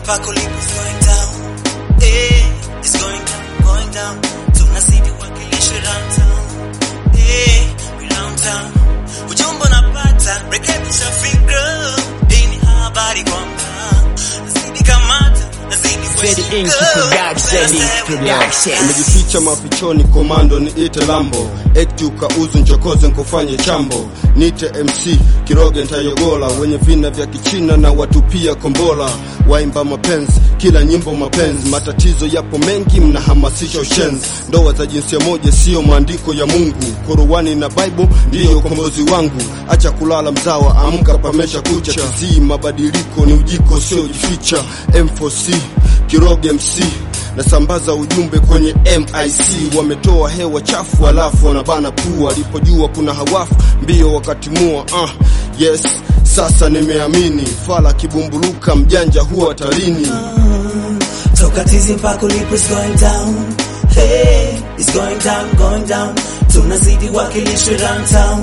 mpaka ulipo is going down. Eh, it's going down, going down. Tunazidi wakilishwe downtown. Eh, we downtown. Ujumbe unapata, rekebisha fikra. Hii ni habari kwa mtaa. Nazidi kamata, nazidi Fedi Inc. Production, production. Nimejificha mafichoni, komando niite Lambo, ekti ukauzu nchokoze nkufanye chambo, nite MC Kiroge ntayogola, wenye vina vya Kichina na watupia kombola, waimba mapenzi, kila nyimbo mapenzi, matatizo yapo mengi, mnahamasisha ushenzi, ndoa za jinsia moja siyo maandiko ya Mungu, Qur'ani na Bible ndiyo ukombozi wangu, acha kulala mzawa, amka pamesha kucha, tizii mabadiliko ni ujiko sio jificha, M4C Kiroge MC nasambaza ujumbe kwenye MIC, wametoa hewa chafu alafu wanabana pua, alipojua kuna hawafu mbio wakatimua. Uh, yes sasa nimeamini, fala kibumbuluka mjanja huwa tarini. Toka tizi mpaka ulipo is going down. Hey, it's going down, going down. Tunazidi wakilishwe downtown.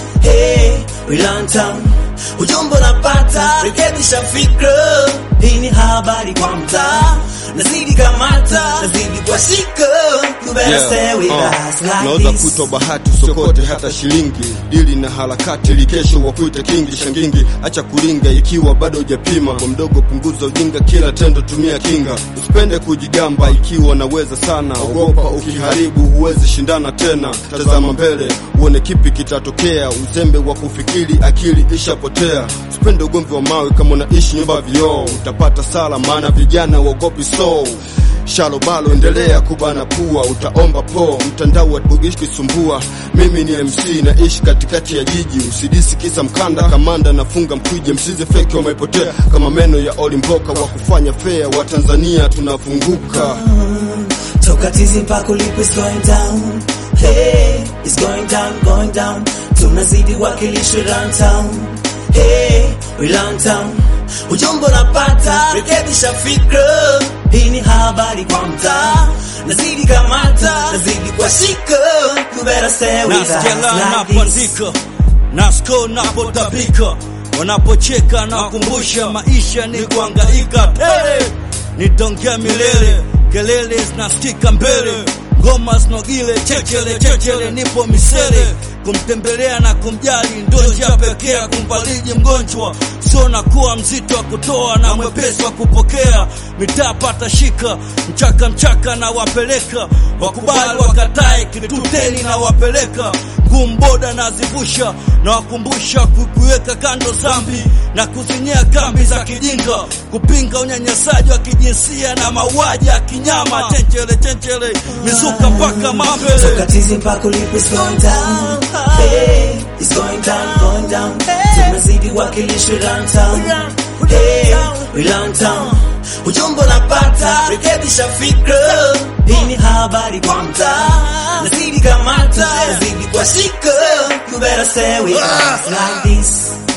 Hey, we downtown. Ujumbe unapata, rekebisha fikra. Hii ni habari kwa mtaa. Nazidi kamata, nazidi kwa shika. You better stay with us like Naweza this. kutwa bahati usokote hata shilingi, dili na harakati likesho wakuite kingi shangingi, acha kulinga ikiwa bado hujapima. Kwa mdogo punguza ujinga, kila tendo tumia kinga, usipende kujigamba ikiwa naweza sana. Ogopa ukiharibu huwezi shindana tena, tazama mbele uone kipi kitatokea. Uzembe wa kufikiri akili ishapotea, usipende ugomvi wa mawe kama unaishi nyumba vioo, utapata sala, maana vijana waogopi so Shalo balo endelea kubana pua, utaomba po mtandao wa bugishi kisumbua. Mimi ni MC naishi katikati ya jiji, usidisi kisa mkanda kamanda nafunga mkwije, msize feki wamepotea kama meno ya olimboka wa kufanya fea wa Tanzania tunafunguka. Toka tizi mpaka ulipo is going down. Hey, it's going down, going down. Tunazidi wakilishwe downtown. Hey, we downtown. Ujumbe unapata, rekebisha fikra. Hii ni habari kwa mtaa. Nazidi kamata, nazidi kwa shika. You better stay with us nasikia la like this. napoandika nasko napotabika wanapocheka na kumbusha maisha ni kuangaika tele nitongea milele kelele zinasikika mbele ngoma zinogile chechele chechele nipo misele kumtembelea na kumjali ndo njia pekee ya kumfariji mgonjwa sio na kuwa mzito wa kutoa na mwepesi wa kupokea mitaa pata shika mchaka mchaka na wapeleka wakubali wakatae kituteni na wapeleka gumboda na zivusha na wakumbusha kukuweka kando zambi na kuzinyea kambi za kijinga kupinga unyanyasaji wa kijinsia na mauaji ya kinyama chenchele chenchele mizuka mpaka mambele Toka tizi mpaka ulipo is going down. Hey, it's going down, going down. Tunazidi wakilishwe downtown. Hey, we downtown. Ujumbe unapata, rekebisha fikra. Hii ni habari kwa mtaa. Nazidi kamata, nazidi kwa shika. You better stay with us like this.